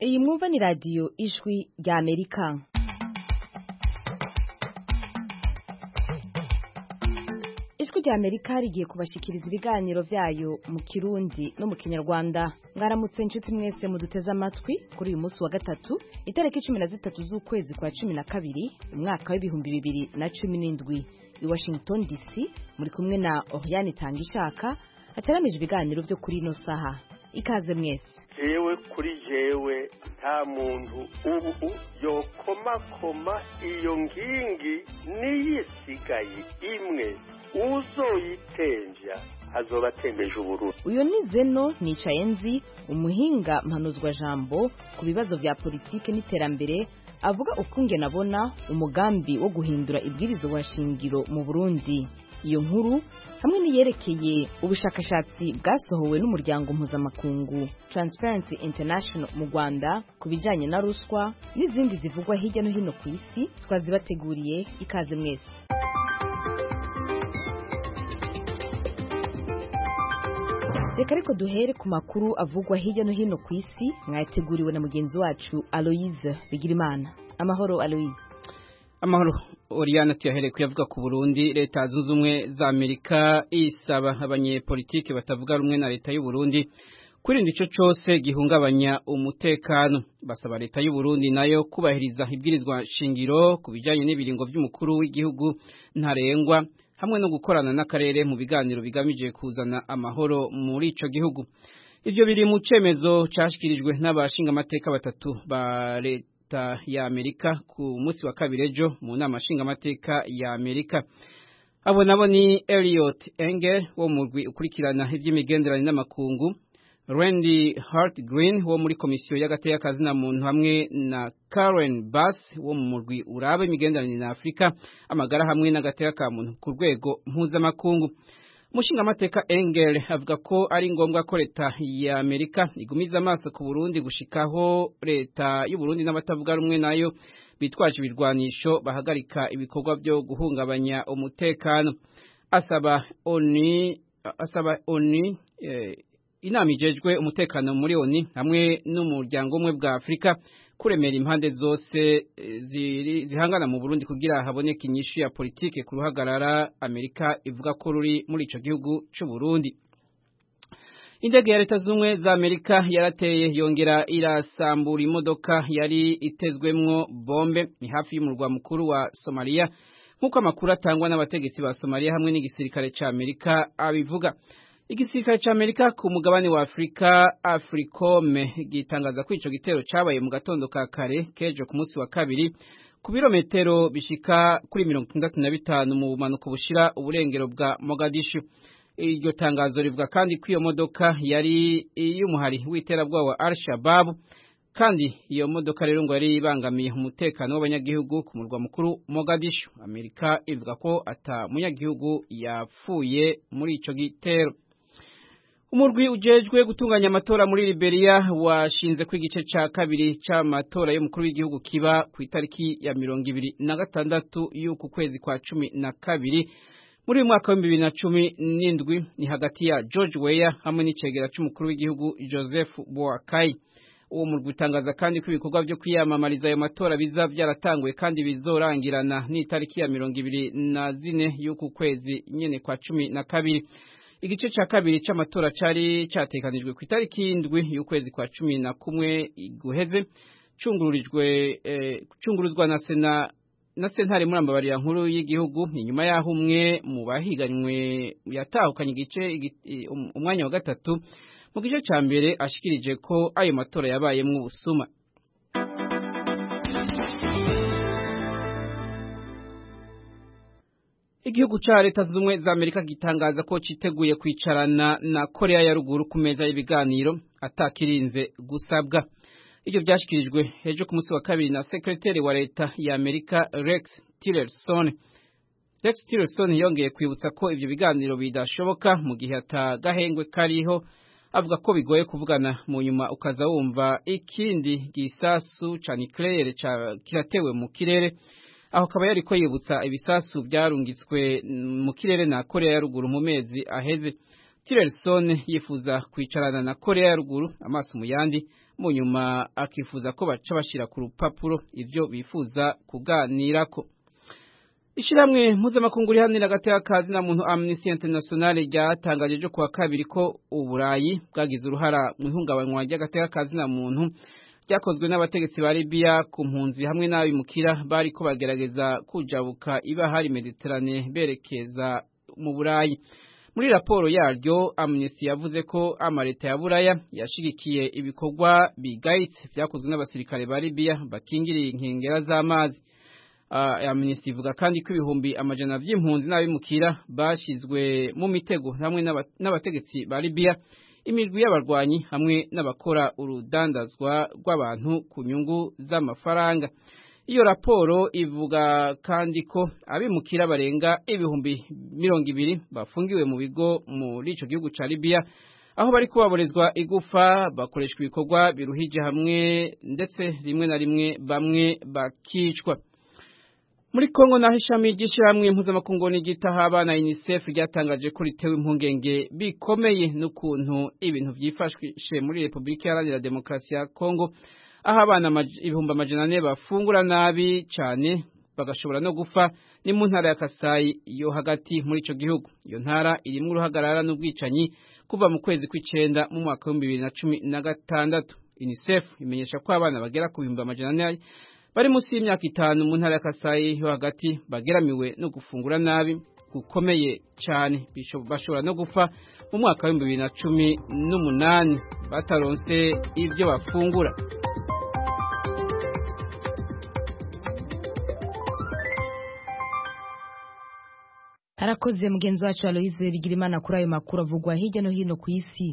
iyi mwumva ni radiyo ijwi rya amerika ijwi rya amerika rigiye kubashyikiriza ibiganiro byayo mu kirundi no mu kinyarwanda mwaramutse inshuti mwese muduteze amatwi kuri uyu munsi wa gatatu itariki cumi na zitatu z'ukwezi kwa cumi na kabiri umwaka w'ibihumbi bibiri na cumi n'indwi i washington dc muri kumwe na oriane tangishaka hateranije ibiganiro byo kuri ino saha ikaze mwese jewe kuri jewe nta muntu ubu yokomakoma iyo nkingi niyisigaye imwe uzoyitenja azoba atembeje ubururu uyu ni zeno nicaye nzi umuhinga mpanuzwa jambo ku bibazo vya politike n'iterambere avuga ukungene abona umugambi wo guhindura ibwirizwa shingiro mu burundi iyo nkuru hamwe n'iyerekeye ubushakashatsi bwasohowe n'umuryango mpuzamakungu Transparency International mu Rwanda ku bijanye na ruswa n'izindi zivugwa hirya no hino ku isi twazibateguriye ikaze mwese reka ariko duhere ku makuru avugwa hirya no hino ku isi mwayateguriwe na mugenzi wacu Aloise Bigirimana amahoro Aloise amahoro Oriana tuyahereye kuyavuga ku Burundi leta zunze ubumwe za Amerika isaba abanyepolitike batavuga rumwe na leta y'u Burundi kwirinda ico cose gihungabanya umutekano basaba leta y'u Burundi nayo kubahiriza ibwirizwa shingiro ku bijanye n'ibiringo vy'umukuru w'igihugu ntarengwa hamwe no gukorana n'akarere mu biganiro bigamije kuzana amahoro muri ico gihugu ivyo biri mu cemezo cashikirijwe n'abashinga amateka batatu ba leta leta ya Amerika ku munsi wa kabiri ejo mu nama nshingamateka ya Amerika abo nabo ni Elliot Engel wo mu murwi ukurikirana ivy'imigenderanire n'amakungu Randy Hart Green wo muri komisiyo y'agateka na muntu hamwe na Karen Bass wo mu murwi uraba imigenderanire na Afrika amagara hamwe n'agateka ka muntu ku rwego mpuzamakungu Umushinga amateka Engel avuga ko ari ngombwa ko leta ya Amerika igumiza amaso ku Burundi gushikaho leta y'u Burundi n'abatavuga rumwe nayo bitwaje ibirwanisho bahagarika ibikorwa byo guhungabanya umutekano asaba ONU asaba ONU eh, inama ijejwe umutekano muri ONU hamwe n'umuryango umwe bwa Afrika kuremera impande zose ziri zihangana mu Burundi kugira haboneke inyishu ya politike ku ruhagarara Amerika ivuga ko ruri muri ico gihugu c'u Burundi Indege ya leta zumwe za Amerika yarateye yongera irasambura imodoka yari itezwemwo bombe ni hafi y'umurwa mukuru wa Somalia nk'uko amakuru atangwa n'abategetsi ba Somalia hamwe n'igisirikare ca Amerika abivuga Igisirikare ca Amerika ku mugabane wa Afrika Africom gitangaza ko ico gitero cabaye mu gatondo ka kare kejo ku munsi wa kabiri ku birometero bishika kuri mirongo itandatu na bitanu mu bumanuko bushira uburengero bwa Mogadishu iryo tangazo rivuga kandi ko iyo modoka yari iy'umuhari w'iterabwoba wa Al-Shabaab kandi iyo modoka rero ngo yari ibangamiye umutekano w'abanyagihugu ku murwa mukuru Mogadishu Amerika ivuga ko ata munyagihugu yapfuye muri ico gitero Umurwi ujejwe gutunganya amatora muri Liberia washinze ko igice ca kabiri c'amatora y'umukuru w'igihugu kiba ku itariki ya mirongo ibiri na gatandatu y'uku kwezi kwa cumi na kabiri muri uyu mwaka w'ibihumbi bibiri na cumi n'indwi ni hagati ya George Weah hamwe n'icegera c'umukuru w'igihugu Joseph Boakai uwo murwi utangaza kandi ko ibikorwa vyo kwiyamamariza ayo matora biza vyaratanguye kandi bizorangirana n'itariki ya mirongo ibiri na zine y'uku kwezi nyene kwa cumi na kabiri igice ca kabiri c'amatora cari catekanijwe ku itariki y'indwi y'ukwezi kwa cumi na kumwe guheze cungururijwe eh, cunguruzwa na sena na sentare muri ambabarira nkuru y'igihugu inyuma yaho umwe mu bahiganywe yatahukanye igice umwanya wa gatatu mu gice ca mbere ashikirije ko ayo matora yabayemwo ubusuma Igihugu ca leta zumwe za Amerika gitangaza ko citeguye kwicarana na Korea ya ruguru ku meza y'ibiganiro atakirinze gusabwa. Ibyo byashikirijwe ejo ku munsi wa kabiri na sekretari wa leta ya Amerika Rex Tillerson. Rex Tillerson yongeye kwibutsa ko ivyo biganiro bidashoboka mu gihe atagahengwe kariho avuga ko bigoye kuvugana mu nyuma ukaza wumva ikindi gisasu ca nucleaire kiratewe mu kirere aho akaba yari ko yibutsa ibisasu byarungitswe mu kirere na Korea ya ruguru mu mezi aheze Tillerson yifuza kwicarana na Korea ya ruguru amaso mu yandi mu nyuma akifuza ko baca bashira ku rupapuro ivyo bifuza kuganirako Ishiramwe mpuzamakungu rihanira agateka kazi na muntu Amnesty International ryatangaje jo kuwa kabiri ko uburayi bwagize uruhara mu ihungabanywa ry'agateka kazi na muntu ryakozwe n'abategetsi ba Libya ku mpunzi hamwe n'abimukira bari ko bagerageza kujabuka ibahari Mediterane berekeza mu burayi muri raporo yaryo Amnesty yavuze ko amareta ya Buraya yashigikiye ibikorwa bigayitse byakozwe n'abasirikare ba Libya bakingiriye inkengera z'amazi Amnesty ivuga kandi ko ibihumbi amajana vy'impunzi n'abimukira bashizwe mu mitego hamwe n'abategetsi ba Libya imirwi y'abarwanyi hamwe n'abakora urudandazwa rw'abantu ku nyungu z'amafaranga iyo raporo ivuga kandi ko abimukira barenga ibihumbi mirongo ibiri bafungiwe mu bigo muri ico gihugu ca Libya aho bari kubaborezwa igufa bakoreshwa ibikorwa biruhije hamwe ndetse rimwe na rimwe bamwe bakicwa muri Kongo naho ishami ry'ishyirahamwe mpuzamakungu n'igitaha abana UNICEF ryatangaje ko ritewe impungenge bikomeye n'ukuntu ibintu byifashwe muri Repubulika Iharanira Demokarasi ya Kongo aho abana ibihumbi amajana ane bafungura nabi cyane bagashobora no gupfa ni mu ntara ya Kasai yo hagati muri ico gihugu iyo ntara irimo uruhagarara n'ubwicanyi kuva mu kwezi kw'icenda mu mwaka w'ibihumbi bibiri na cumi na gatandatu UNICEF imenyesha ko abana bagera ku bihumbi amajana ane bari munsi y'imyaka itanu mu ntara ya Kasai yo hagati bageramiwe no gufungura nabi gukomeye cyane bashobora no gupfa mu mwaka w'ibihumbi bibiri na cumi n'umunani bataronse ibyo bafungura arakoze mugenzi wacu Aloise Bigirimana kuri ayo makuru avugwa hirya no hino ku isi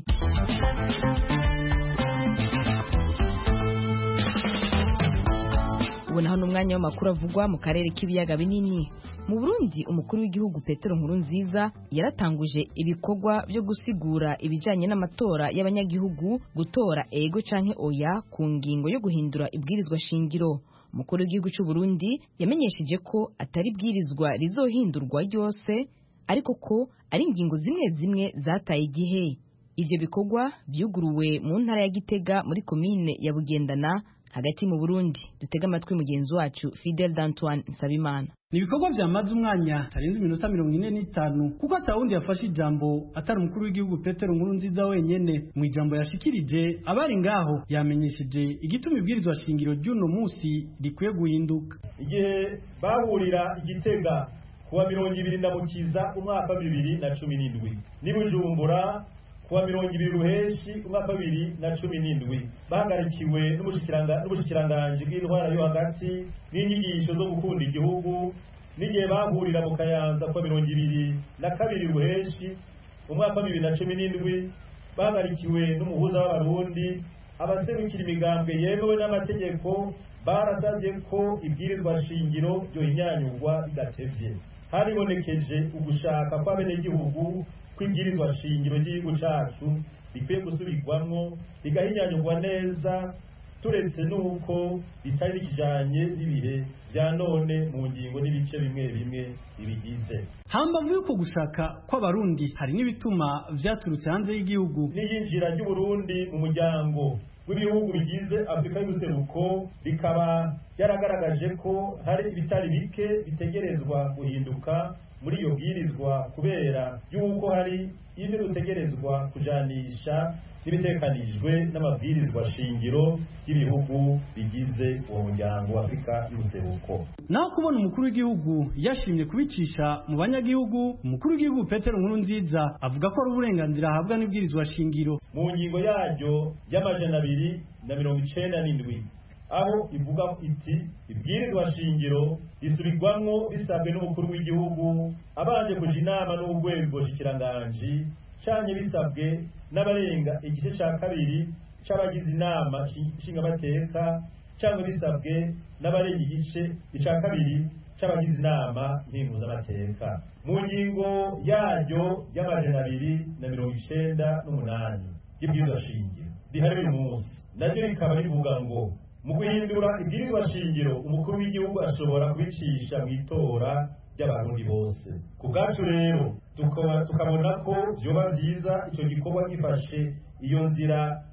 ubu naho n'umwanya w'amakuru avugwa mu karere k'ibiyaga binini mu burundi umukuru w'igihugu petero nkurunziza yaratanguje ibikorwa byo gusigura ibijyanye n'amatora y'abanyagihugu gutora ego canke oya ku ngingo yo guhindura ibwirizwa shingiro umukuru w'igihugu cy'u Burundi yamenyesheje ko atari bwirizwa rizohindurwa ryose ariko ko ari ingingo zimwe zimwe zataye igihe ivyo bikorwa vyuguruwe mu ntara ya Gitega muri komine ya Bugendana hagati mu Burundi dutega amatwi mugenzi wacu Fidel D'Antoine Nsabimana ni ibikorwa byamaze umwanya tarenze iminota mirongo ine n'itanu kuko atawundi yafashe ijambo atari umukuru w'igihugu petero nkuru nziza wenyene mu ijambo yashikirije abari ngaho yamenyesheje igituma ibwirizwa shingiro ry'uno munsi rikwiye guhinduka igihe bahurira igitega kuwa mirongo ibiri na mukiza umwaka wa bibiri na cumi n'indwi n'i bujumbura kuwa mirongo ibiri ruheshi umwaka wa bibiri na cumi n'indwi bahagarikiwe n'ubushikiranganji bw'intwara yo hagati n'inyigisho zo gukunda igihugu n'igihe bahurira mu kayanza kuwa mirongo ibiri na kabiri ruheshi umwaka wa bibiri na cumi n'indwi bahagarikiwe n'umuhuza w'abarundi abaserukira imigambwe yemewe n'amategeko barasabye ko ibwirizwa shingiro ryohinyanyurwa bidatevye haribonekeje ugushaka kw'abenegihugu kw'ibwirizwa shingiro ry'igihugu cacu rikwiye gusubirwamwo rigahinyanyurwa neza turetse n'uko ritari rikijanye n'ibihe vya none mu ngingo n'ibice bimwe bimwe bibigize hambavu y'uko gushaka kw'abarundi hari n'ibituma vyaturutse hanze y'igihugu n'iyinjira ry'uburundi mu muryango w'ibihugu bigize afurika y'ubuseruko rikaba yaragaragaje ko hari ibitari bike bitegerezwa guhinduka muri iyo bwirizwa kubera yuko hari ibyo dutegerezwa kujanisha n'ibitekanijwe n'amabwirizwa shingiro y'ibihugu bigize uwo muryango wa afurika y'ubuseruko naho kubona umukuru w'igihugu yashimye kubicisha mu banyagihugu umukuru w'igihugu petero nkuru nziza avuga ko ari uburenganzira ahabwa n'ibwirizwa shingiro mu ngingo yaryo y'amajana abiri na mirongo icenda n'indwi aho ivuga iti ibwirizwa shingiro risubirwamwo bisabwe n'umukuru w'igihugu abanje kuja inama n'urwego shikiranganji canke bisabwe n'abarenga igice ca kabiri c'abagize inama nshingamateka canke bisabwe n'abarenga igice ica kabiri c'abagize inama nkenguzamateka mu ngingo yaryo y'amajana abiri na mirongo icenda n'umunani y'ibwirizwa shingiro rihari uyu munsi naryo rikaba rivuga ngo mu guhindura ibwirizwa shingiro umukuru w'igihugu ashobora kubicisha mu itora ry'abarundi bose ku bwacu rero tukabona ko vyoba vyiza ico gikorwa gifashe iyo nzira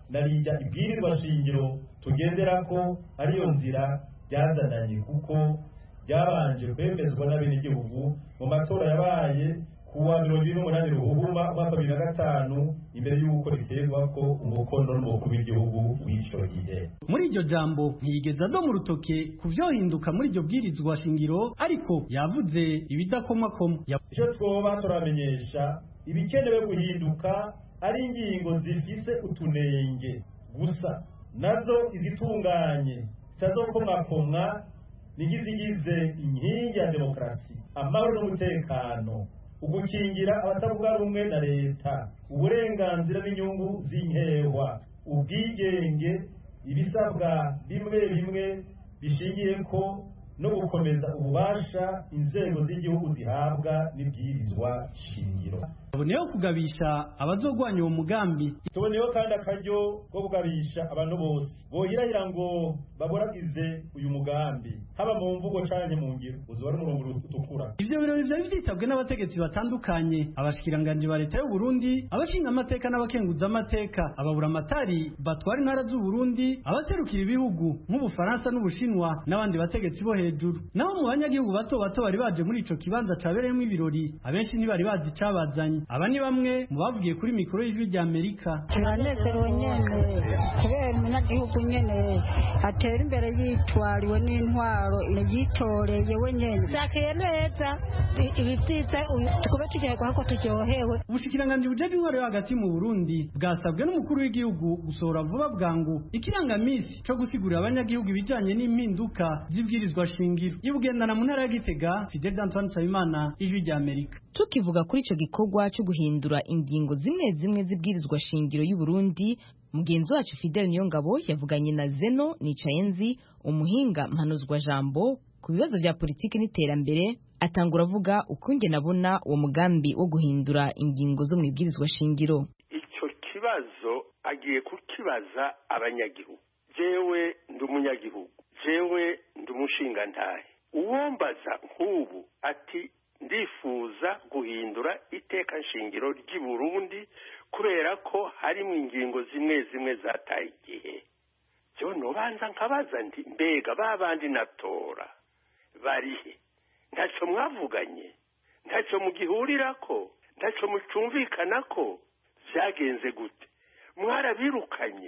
narijya ibwirizwa shingiro tugendera ko ariyo nzira ryazananye kuko byabanje kwemezwa n'abenegihugu mu matora yabaye kuwa mirongo ine n'umunani ruhuma umwaka bibiri na gatanu imbere y'uko riterwa ko umukono n'umukuru w'igihugu w'icyo gihe muri iryo jambo ntiyigeze adoma urutoke ku byohinduka muri iryo bwirizwa shingiro ariko yavuze ibidakomakoma icyo twoba turamenyesha ibikenewe guhinduka ari ingingo zifise utunenge gusa nazo izitunganye zitazokomwakomwa nigizigize inkingi ya demokarasi amahoro n'umutekano ugukingira abatavuga rumwe na leta uburenganzira n'inyungu z'inkehwa ubwigenge ibisabwa bimwe bimwe bishingiye ko no gukomeza ububasha inzego z'igihugu zihabwa n'ibwirizwa shingiro tuboneyeho kugabisha abazogwanya uwo mugambi tuboneyeho kandi akaryo ko kugabisha abantu bose bohirahira ngo baboragize uyu mugambi haba mu mvugo canke mu ngiro uzoba ari umurongo utukura ivyo birori vyari vyitabwe n'abategetsi batandukanye abashikiranganji ba leta y'u Burundi abashinga amateka n'abakenguza amateka ababura amatari batwara intara z'u Burundi abaserukira ibihugu nk'ubufaransa n'ubushinwa n'abandi bategetsi bo hejuru naho mu banyagihugu bato bato bari baje muri ico kibanza cabereyemo ibirori abenshi ntibari bazi icabazanye aba ni bamwe mu bavugiye kuri mikoro y'ijwi rya Amerika turanezerewe nyene kubera umunyagihugu nyene atera imbere yitwariwe n'intwaro yitoreye we nyene vyakeye neza ibi vyiza tukube tugerwa ko turyohewe ubushikiranganji bujeje intwaro yo hagati mu Burundi bwasabwe n'umukuru w'igihugu gusohora vuba bwangu ikirangamisi co gusigurira abanyagihugu ibijanye n'impinduka z'ibwirizwa shingiro ibugendana mu ntara ya Gitega Fidel Antoine Nsabimana ijwi rya Amerika tukivuga kuri ico gikorwa cyo guhindura ingingo zimwe zimwe z'ibwirizwa shingiro y'u Burundi mugenzi wacu Fidel Niyongabo yavuganye na Zeno Nicayenzi umuhinga mpanuzwa jambo ku bibazo vya politiki n'iterambere atangura avuga ukungene abona uwo mugambi wo guhindura ingingo zo mu ibwirizwa shingiro icyo kibazo agiye kukibaza abanyagihugu jewe ndi umunyagihugu jewe ndi umushingantahe uwombaza nk'ubu ati ndifuza guhindura iteka nshingiro ry'i Burundi kubera ko harimo ingingo zimwe zimwe zataye igihe byo nubanza nkabaza nti mbega babandi natora barihe ntacyo mwavuganye ntacyo mugihurirako ntacyo mucumvikana ko byagenze gute mwarabirukanye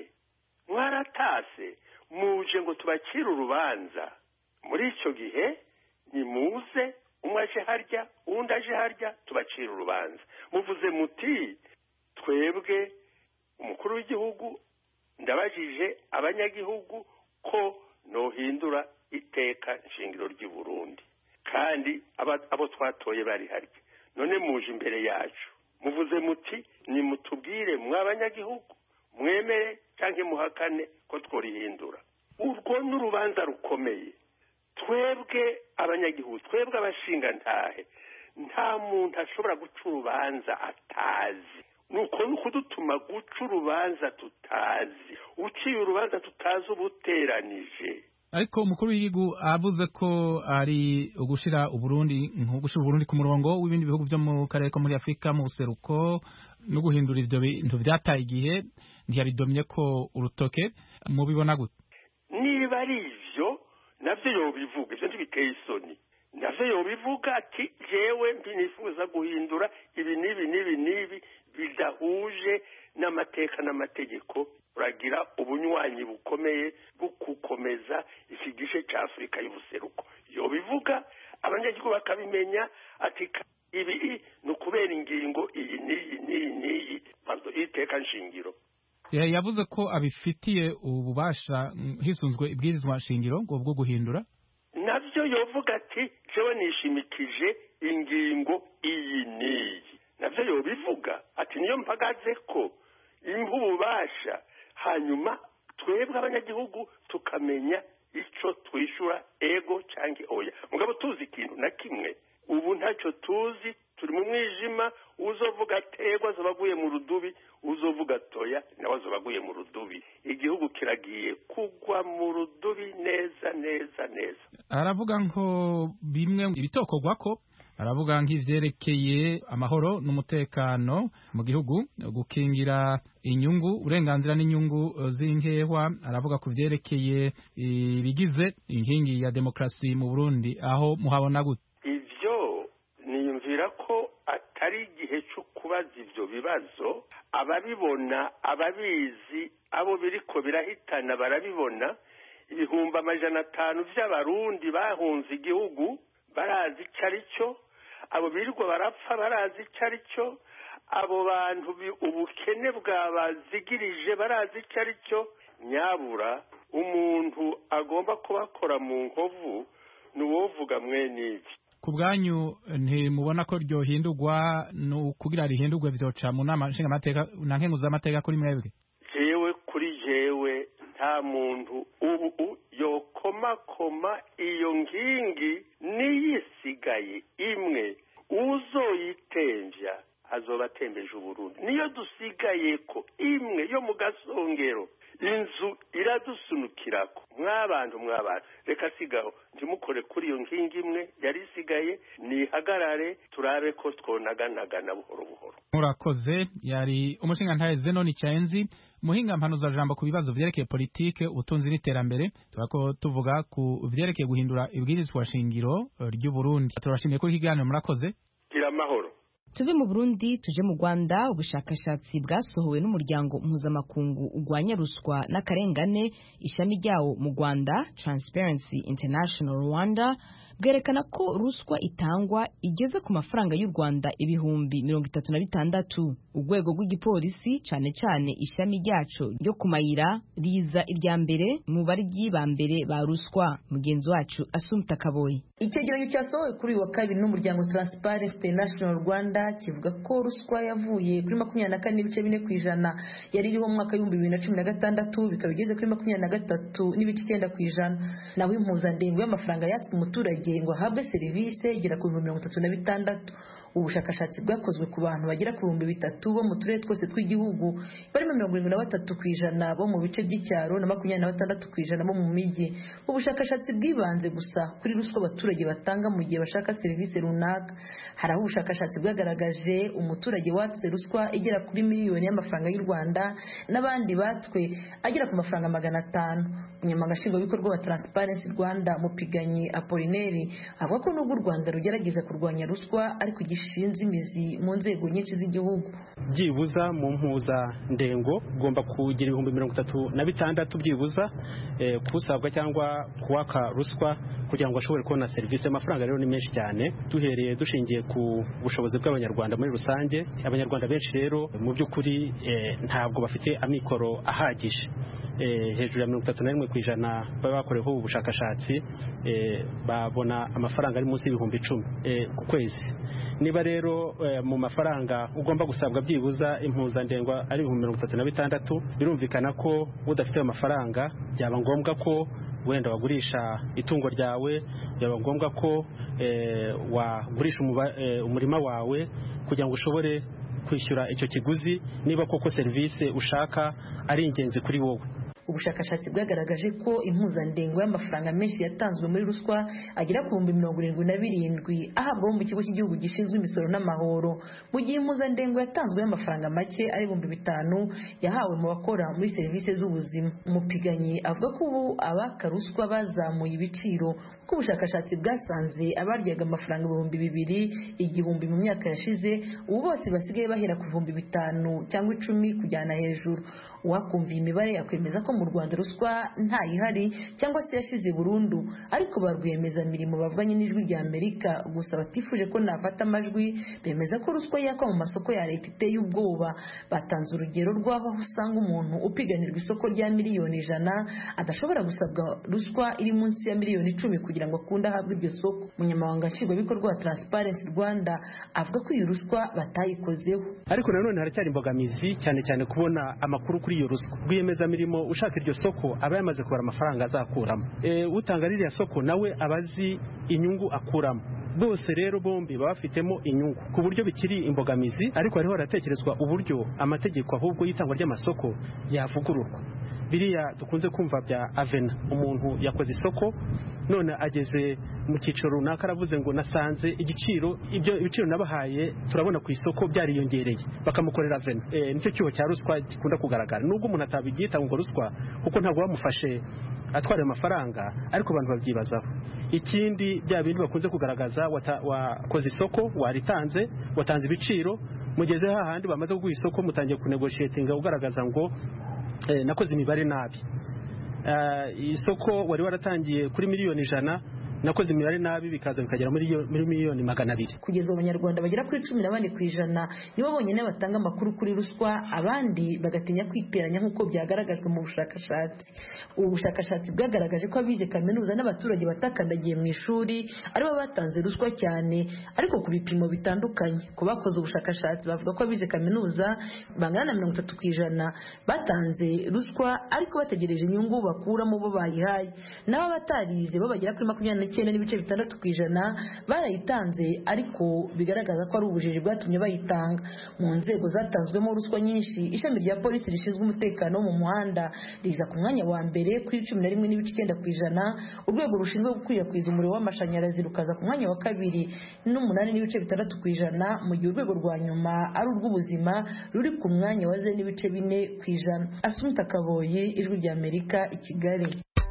mwaratase muje ngo tubacire urubanza muri icyo gihe nimuze umwe aje harya uwundi aje harya tubacira urubanza muvuze muti twebwe umukuru w'igihugu ndabajije abanyagihugu ko nohindura iteka nshingiro ry'i Burundi kandi abo twatoye bari harya none muje imbere yacu muvuze muti nimutubwire mw'abanyagihugu mwemere cyangwa muhakane ko tworihindura urwo ni urubanza rukomeye twebwe abanyagihugu twebwe abashingantahe nta muntu ashobora guca urubanza atazi nuko ni ukudutuma guca urubanza tutazi uciye urubanza tutazi ubuteranije ariko umukuru w'igihugu avuze ko ari ugushira uburundi nko gushira uburundi ku murongo w'ibindi bihugu byo mu karere ko muri afurika mu buseruko no guhindura ivyo bintu vyataye igihe ntiyabidomye ko urutoke mubibona gute niba ari ivyo navyo yobivuga ivyo ntibiteye isoni navyo yobivuga ati jewe nifuza guhindura ibi n'ibi n'ibi n'ibi bidahuje n'amateka n'amategeko uragira ubunywanyi bukomeye bukukomeza iki gice cya afurika y'ubuseruko yobivuga abanyagihugu bakabimenya ati ibi ni ukubera ingingo iyi n'iyi n'iyi n'iyi iteka nshingiro yavuze ko abifitiye ububasha hisunzwe ibwirizwa nshingiro ngo bwo guhindura nabyo yovuga ati jewe nishimikije ingingo iyi n'iyi nabyo yobivuga ati niyo mpagaze ko impa ububasha hanyuma twebwe abanyagihugu tukamenya icyo twishyura ego cyangwa oya mugabo tuzi ikintu na kimwe ubu ntacyo tuzi turi mu mwijima uzovuga atego azoba aguye mu rudubi uzovuga toya nawe azoba aguye mu rudubi igihugu kiragiye kugwa mu rudubi neza neza neza aravuga ngo bimwe ibitokorwa ko aravuga nk'ivyerekeye amahoro n'umutekano mu gihugu gukingira inyungu uburenganzira n'inyungu z'inkehwa aravuga ku vyerekeye ibigize inkingi ya demokrasi mu Burundi aho muhabona gute ivyo niyumvira ko atari igihe cyo kubaza ivyo bibazo ababibona ababizi abo biriko birahitana barabibona ibihumbi amajana atanu vy'abarundi bahunze igihugu barazi icyo ari cyo abo birirwa barapfa barazi icyo ari cyo abo bantu ubukene bwabazigirije barazi icyo ari cyo nyabura umuntu agomba kubakora mu nkovu ni uwovuga mwene ibi ku bwanyu ntimubona ko ryohindurwa kugira rihindurwe vyoca mu nama nshingamateka na nkenguzamateka kuri mwebwe jewe kuri jewe nta muntu ubu yokomakoma iyo nkingi niyisigaye imwe uzoyitemvya azoba atembeje uburundi niyo dusigaye ko imwe yo mu gasongero inzu iradusunukirako mwabantu mwabantu reka sigaho ntimukore kuri iyo nkingi imwe yari isigaye nihagarare turabe ko twonaganagana buhoro buhoro murakoze yari umushingantahe zenoni cyenzi muhinga mpanuza jambo ku bibazo vyerekeye politike ubutunzi n'iterambere turako tuvuga ku vyerekeye guhindura ibwirizwa shingiro ry'u Burundi turashimiye ko ikiganiro murakoze gira amahoro tuve mu burundi tuje mu rwanda ubushakashatsi bwasohowe n'umuryango mpuzamakungu urwanya ruswa n'akarengane ishami ryawo mu rwanda transparency international rwanda bwerekana ko ruswa itangwa igeze ku mafaranga y'u rwanda ibihumbi mirongo itatu na bitandatu urwego rw'igipolisi cyane cyane ishami ryaco ryo ku mayira riza irya mbere mu baryi ba mbere ba ruswa mugenzi wacu asumta kaboyi icyegeranyo cyasohowe kuri uyu wa kabiri n'umuryango transparency international rwanda kivuga ko ruswa yavuye kuri makumyabiri na kane n'ibice bine ku ijana yari iriho mu mwaka w'ibihumbi bibiri na cumi na gatandatu bikaba bigeze kuri makumyabiri na gatatu n'ibice icyenda ku ijana naho impuzandengo y'amafaranga yatswe umuturage ngo ahabwe serivisi igera ku bihumbi mirongo itatu na bitandatu ubushakashatsi bwakozwe ku bantu bagera ku bihumbi bitatu bo mu turere twose tw'igihugu barimo mirongo irindwi na batatu ku ijana bo mu bice by'icyaro na makumyabiri na batandatu ku ijana bo mu mijyi ubushakashatsi bwibanze gusa kuri ruswa abaturage batanga mu gihe bashaka serivisi runaka hari aho ubushakashatsi bwagaragaje umuturage watse ruswa igera kuri miliyoni y'amafaranga y'u rwanda n'abandi batswe agera ku mafaranga magana atanu umunyamabanga nshingwabikorwa wa transparency rwanda mupiganyi apolineri avuga ko nubwo u rwanda rugerageza kurwanya ruswa ariko gishinze imizi mu nzego nyinshi z'igihugu byibuza mu mpuzandengo ugomba kugira ibihumbi mirongo itatu na bitandatu byibuza kusabwa cyangwa kuwaka ruswa kugira ngo ashobore kubona serivisi amafaranga rero ni menshi cyane duhereye dushingiye ku bushobozi bw'abanyarwanda muri rusange abanyarwanda benshi rero mu by'ukuri ntabwo bafite amikoro ahagije hejuru ya mirongo itatu na rimwe ku ijana baba bakoreweho ubushakashatsi babona amafaranga ari munsi y'ibihumbi icumi ku kwezi niba rero mu mafaranga ugomba gusabwa byibuza impuzandengo ari ibihumbi mirongo itatu na bitandatu birumvikana ko udafite ayo mafaranga byaba ngombwa ko wenda wagurisha itungo ryawe byaba ngombwa ko wagurisha umurima wawe kugira ngo ushobore kwishyura icyo kiguzi niba koko serivisi ushaka ari ingenzi kuri wowe ubushakashatsi bwagaragaje ko impuzandengo y'amafaranga menshi yatanzwe muri ruswa agera ku bihumbi mirongo irindwi na birindwi ahabwa mu kigo cy'igihugu gishinzwe imisoro n'amahoro mu gihe impuzandengo yatanzwe y'amafaranga make ari ibihumbi bitanu yahawe mu bakora muri serivisi z'ubuzima umupiganyi avuga ko ubu abaka ruswa bazamuye ibiciro kuko ubushakashatsi bwasanze abaryaga amafaranga ibihumbi bibiri igihumbi mu myaka yashize ubu bose basigaye bahera ku bihumbi bitanu cyangwa icumi kujyana hejuru uwakumviye imibare yakwemeza ko mu rwanda ruswa ntayihari cyangwa se yashize burundu ariko ba rwiyemezamirimo bavuganye n'ijwi rya amerika gusa batifuje ko nafata amajwi bemeza ko ruswa yakwa mu masoko ya leta iteye ubwoba batanze urugero rw'aho usanga umuntu upiganirwa isoko rya miliyoni ijana adashobora gusabwa ruswa iri munsi ya miliyoni icumi kugira ngo akunde ahabwe iryo soko umunyamabanga nshingwabikorwa wa transparency rwanda avuga ko iyo ruswa batayikozeho ariko nanone haracyari imbogamizi cyane cyane kubona amakuru kuri iyo ruswa rwiyemezamirimo ushaka iryo soko aba yamaze kubara amafaranga azakuramo utanga ririya soko nawe aba azi inyungu akuramo bose rero bombi baba bafitemo inyungu ku buryo bikiri imbogamizi ariko hariho haratekerezwa uburyo amategeko ahubwo y'itangwa ry'amasoko yavugururwa biriya dukunze kumva bya avena umuntu yakoze isoko none ageze mu cyiciro runaka aravuze ngo nasanze igiciro ibyo ibiciro nabahaye turabona ku isoko byariyongereye bakamukorera avena e, nicyo cyuho cya ruswa gikunda kugaragara nubwo umuntu atabibyita ngo ruswa kuko ntabwo bamufashe atwara amafaranga ariko abantu babyibazaho ikindi bya bindi bakunze kugaragaza wakoze isoko waritanze watanze ibiciro mugeze hahandi bamaze kuguha isoko mutangiye kunegoshiyetinga ugaragaza ngo nakoze imibare nabi isoko wari waratangiye kuri miliyoni ijana nakoze imibare nabi bikaza bikagera muri miliyoni magana abiri kugeza ubu abanyarwanda bagera kuri cumi na bane ku ijana nibo bonyine batanga amakuru kuri ruswa abandi bagatinya kwiteranya nk'uko byagaragajwe mu bushakashatsi ubu bushakashatsi bwagaragaje ko abize kaminuza n'abaturage batakandagiye mu ishuri aribo batanze ruswa cyane ariko ku bipimo bitandukanye ku bakoze ubushakashatsi bavuga ko abize kaminuza bangana na mirongo itatu ku ijana batanze ruswa ariko bategereje inyungu bakuramo bo bayihaye naho abatarize bo bagera kuri makumyabiri n'icyenda n'ibice bitandatu ku ijana barayitanze ariko bigaragaza ko ari ubujiji bwatumye bayitanga mu nzego zatanzwemo ruswa nyinshi ishami rya polisi rishinzwe umutekano wo mu muhanda riza ku mwanya wa mbere kuri cumi na rimwe n'ibice icyenda ku ijana urwego rushinzwe gukwirakwiza umuriro w'amashanyarazi rukaza ku mwanya wa kabiri n'umunani n'ibice bitandatu ku ijana mu gihe urwego rwa nyuma ari urw'ubuzima ruri ku mwanya wa ze n'ibice bine ku ijana asumta kaboye ijwi rya amerika i kigali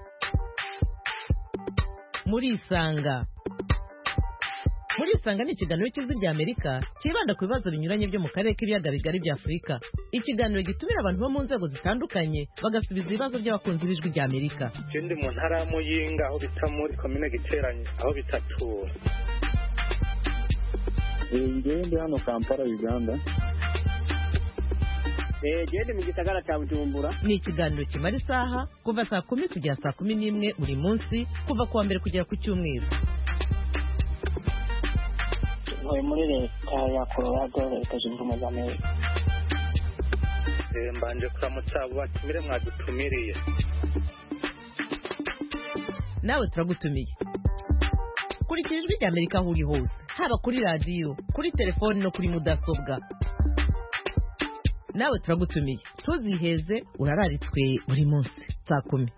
murisanga murisanga ni ikiganiro cy'ijwi rya amerika cyibanda ku bibazo binyuranye byo mu karere k'ibiyaga bigari bya afurika ikiganiro gitumira abantu bo mu nzego zitandukanye bagasubiza ibibazo by'abakunzi b'ijwi rya amerika ikindi mu ntara ya muyinga aho bita muri komine giteranye aho bita tura ngewe ndi hano kampala uganda gende mu gisagara cya bujumbura ni ikiganiro kimara isaha kuva saa kumi kugera saa kumi n'imwe buri munsi kuva ku wa mbere kugera ku cyumweru ntuye muri leta ya colorado leta zunze ubumwe za amerika mbanje kuramutsa abo batumire mwadutumiriye nawe turagutumiye kurikira ijwi rya amerika aho uri hose haba kuri radiyo kuri telefoni no kuri mudasobwa nawe turagutumiye ntuziheze urararitswe buri munsi saa kumi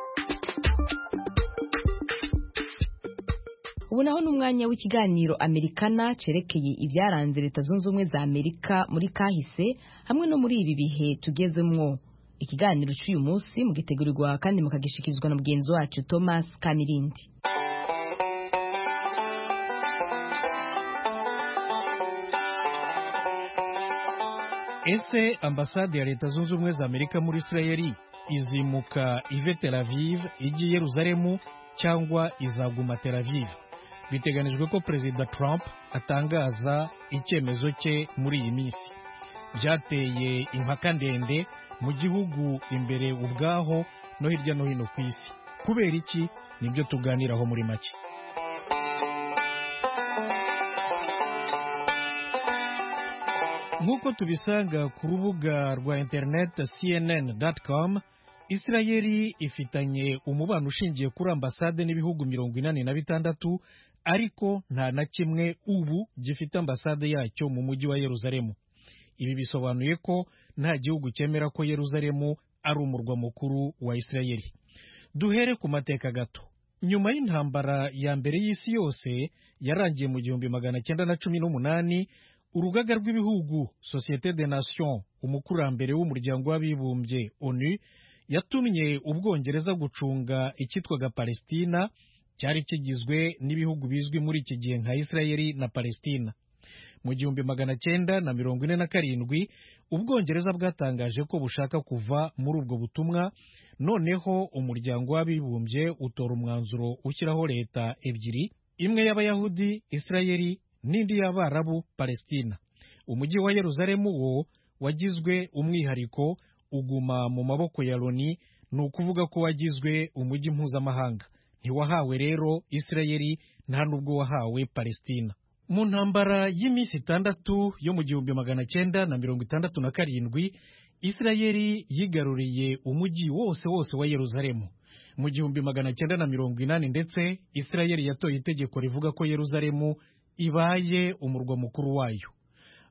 ubu naho ni umwanya w'ikiganiro amerikana cerekeye ibyaranze leta zunze ubumwe za amerika muri kahise hamwe no muri ibi bihe tugezemwo ikiganiro cy'uyu munsi mugitegurirwa kandi mukagishyikirizwa na mugenzi wacu thomas kamirindi ese ambasade ya leta zunze ubumwe za amerika muri isirayeli izimuka ive tel aviv ijya i yeruzalemu cyangwa izaguma tel aviv biteganijwe ko perezida trump atangaza icyemezo cye muri iyi minsi byateye impaka ndende mu gihugu imbere ubwaho no hirya no hino ku isi kubera iki nibyo tuganiraho muri make nk'uko tubisanga ku rubuga rwa interineti cnn.com isirayeli ifitanye umubano ushingiye kuri ambasade n'ibihugu mirongo inani na bitandatu ariko nta na kimwe ubu gifite ambasade yacyo mu mujyi wa yeruzalemu ibi bisobanuye ko nta gihugu cyemera ko yeruzalemu ari umurwa mukuru wa isirayeli duhere ku mateka gato nyuma y'intambara ya mbere y'isi yose yarangiye mu gihumbi magana cyenda na cumi n'umunani urugaga rw'ibihugu societe de nation umukurambere w'umuryango w'abibumbye onu yatumye ubwongereza gucunga icyitwaga palestina cyari kigizwe n'ibihugu bizwi muri iki gihe nka isirayeli na palestina mu gihumbi magana cyenda na mirongo ine na karindwi ubwongereza bwatangaje ko bushaka kuva muri ubwo butumwa noneho umuryango w'abibumbye utora umwanzuro ushyiraho leta ebyiri imwe y'abayahudi isirayeli n'indi y'abarabu palestina umujyi wa yeruzalemu wo wagizwe umwihariko uguma mu maboko ya loni ni ukuvuga ko wagizwe umujyi mpuzamahanga ntiwahawe rero isirayeli nta n'ubwo wahawe palestina mu ntambara y'iminsi itandatu yo mu gihumbi magana cyenda na mirongo itandatu na karindwi isirayeli yigaruriye umujyi wose wose wa yeruzalemu mu gihumbi magana cyenda na mirongo inani ndetse isirayeli yatoye itegeko rivuga ko yeruzalemu ibaye umurwa mukuru wayo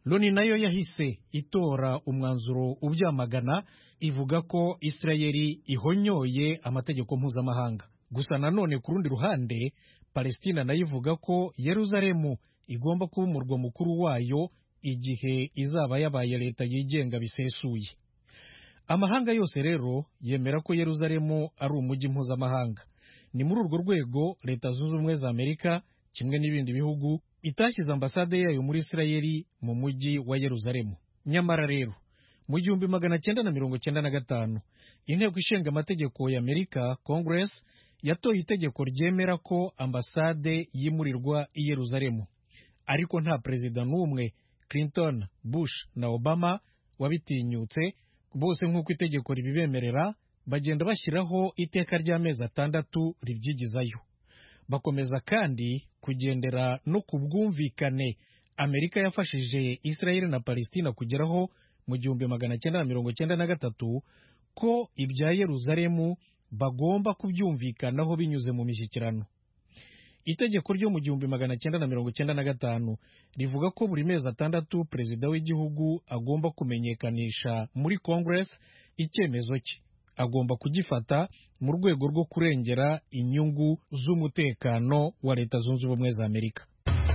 loni nayo yahise itora umwanzuro ubyamagana ivuga ko isirayeli ihonyoye amategeko mpuzamahanga gusa nanone ku rundi ruhande palestina nayo ivuga ko yeruzalemu igomba kuba umurwa mukuru wayo igihe izaba yabaye leta yigenga bisesuye amahanga yose rero yemera ko yeruzalemu ari umujyi mpuzamahanga ni muri urwo rwego leta zunze ubumwe za amerika kimwe n'ibindi bihugu itashyize ambasade yayo muri isirayeli mu mujyi wa yeruzalemu nyamara rero mu gihumbi magana cyenda na mirongo cyenda na gatanu inteko ishinga amategeko ya amerika congress yatoye itegeko ryemera ko ambasade yimurirwa i yeruzalemu ariko nta perezida n'umwe clinton bush na obama wabitinyutse bose nk'uko itegeko ribibemerera bagenda bashyiraho iteka ry'amezi atandatu ribyigizayo bakomeza kandi kugendera no ku bwumvikane amerika yafashije israel na palestina kugeraho mu gihumbi magana cyenda na mirongo cyenda na gatatu ko ibya yeruzalemu bagomba kubyumvikanaho binyuze mu mishyikirano itegeko ryo mu gihumbi magana cyenda na mirongo cyenda na gatanu rivuga ko buri mezi atandatu perezida w'igihugu agomba kumenyekanisha muri congress icyemezo cye agomba kugifata mu rwego rwo kurengera inyungu z'umutekano wa leta zunze ubumwe za amerika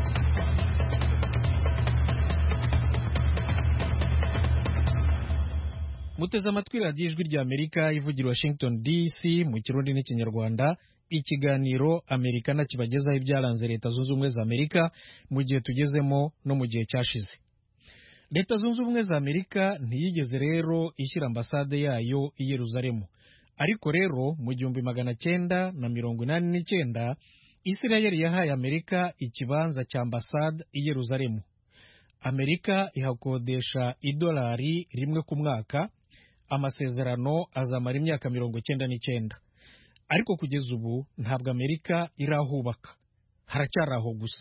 muteze amatwi radiyo ijwi rya amerika ivugira washington dc mu kirundi n'ikinyarwanda ikiganiro amerikana kibagezaho ibyaranze leta zunze ubumwe za amerika mu gihe tugezemo no mu gihe cyashize leta zunze ubumwe za amerika ntiyigeze rero ishyira ambasade yayo i yeruzalemu ariko rero mu gihumbi magana cyenda na mirongo inani n'icyenda isirayeli yahaye amerika ikibanza cya ambasade i yeruzalemu amerika ihakodesha idolari rimwe ku mwaka amasezerano azamara imyaka mirongo cyenda n'icyenda ariko kugeza ubu ntabwo amerika irahubaka haracyari aho gusa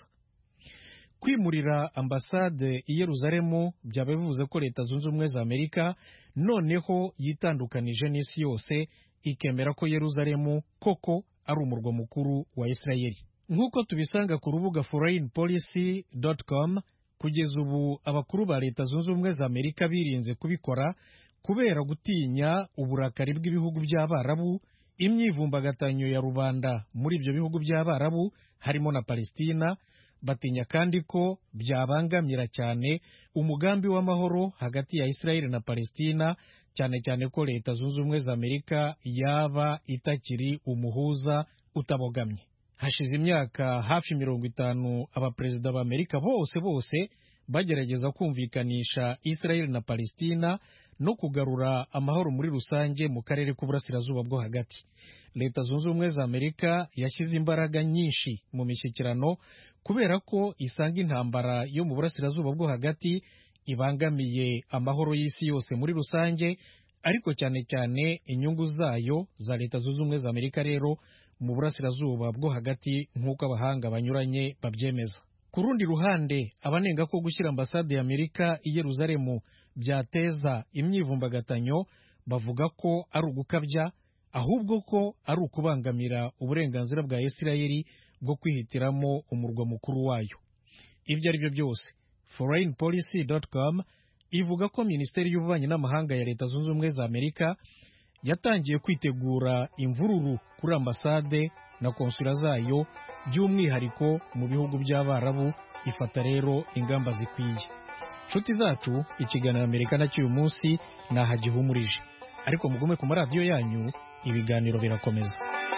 kwimurira ambasade i yeruzalemu byaba bivuze ko leta zunze ubumwe za amerika noneho yitandukanije n'isi yose ikemera ko yeruzalemu koko ari umurwa mukuru wa isirayeli nk'uko tubisanga ku rubuga foreignpolicy.com kugeza ubu abakuru ba leta zunze ubumwe za amerika birinze kubikora kubera gutinya uburakari bw'ibihugu by'abarabu imyivumbagatanyo ya rubanda muri ibyo bihugu by'abarabu harimo na palestina batinya kandi ko byabangamira cyane umugambi w'amahoro hagati ya israel na palestina cyane cyane ko leta zunze ubumwe za amerika yaba itakiri umuhuza utabogamye hashize imyaka hafi mirongo itanu abaperezida ba amerika bose bose bagerageza kumvikanisha israel na palestina no kugarura amahoro muri rusange mu karere k'uburasirazuba bwo hagati leta zunze ubumwe za amerika yashyize imbaraga nyinshi mu mishyikirano kubera ko isanga intambara yo mu burasirazuba bwo hagati ibangamiye amahoro y'isi yose muri rusange ariko cyane cyane inyungu zayo za leta zunze ubumwe za amerika rero mu burasirazuba bwo hagati nk'uko abahanga banyuranye babyemeza ku rundi ruhande abanenga ko gushyira ambasade ya amerika i yeruzalemu byateza imyivumbagatanyo bavuga ko ari ugukabya ahubwo ko ari ukubangamira uburenganzira bwa isirayeli bwo kwihitiramo umurwa mukuru wayo ibyo ari byo byose foreignpolicy.com ivuga ko minisiteri y'ububanyi n'amahanga ya leta zunze ubumwe za amerika yatangiye kwitegura imvururu kuri ambasade na konsula zayo by'umwihariko mu bihugu by'abarabu ifata rero ingamba zikwiye nshuti zacu ikiganiro amerika nacyo uyu munsi ntahagihumurije ariko mugume ku maradiyo yanyu ibiganiro birakomeza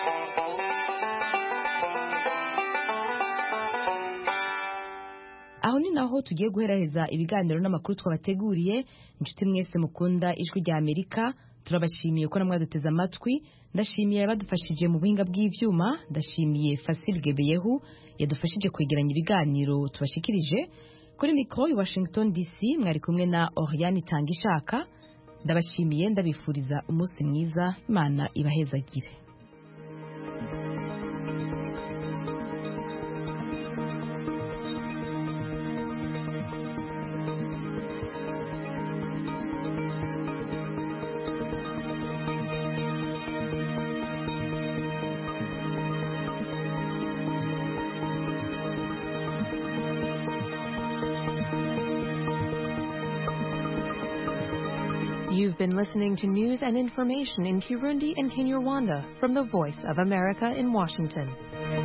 aho ni naho tugiye guheraheza ibiganiro n'amakuru twabateguriye inshuti mwese mukunda ijwi rya amerika turabashimiye ko namwe duteze amatwi ndashimiye abadufashije mu buhinga bw'ibyuma ndashimiye Fasil Gebeyehu yadufashije kwegeranya ibiganiro tubashikirije kuri mikoro i Washington DC mwari kumwe na Oriane Tangishaka ndabashimiye ndabifuriza umunsi mwiza imana ibahezagire You've been listening to news and information in Kirundi and Kinyarwanda from the Voice of America in Washington.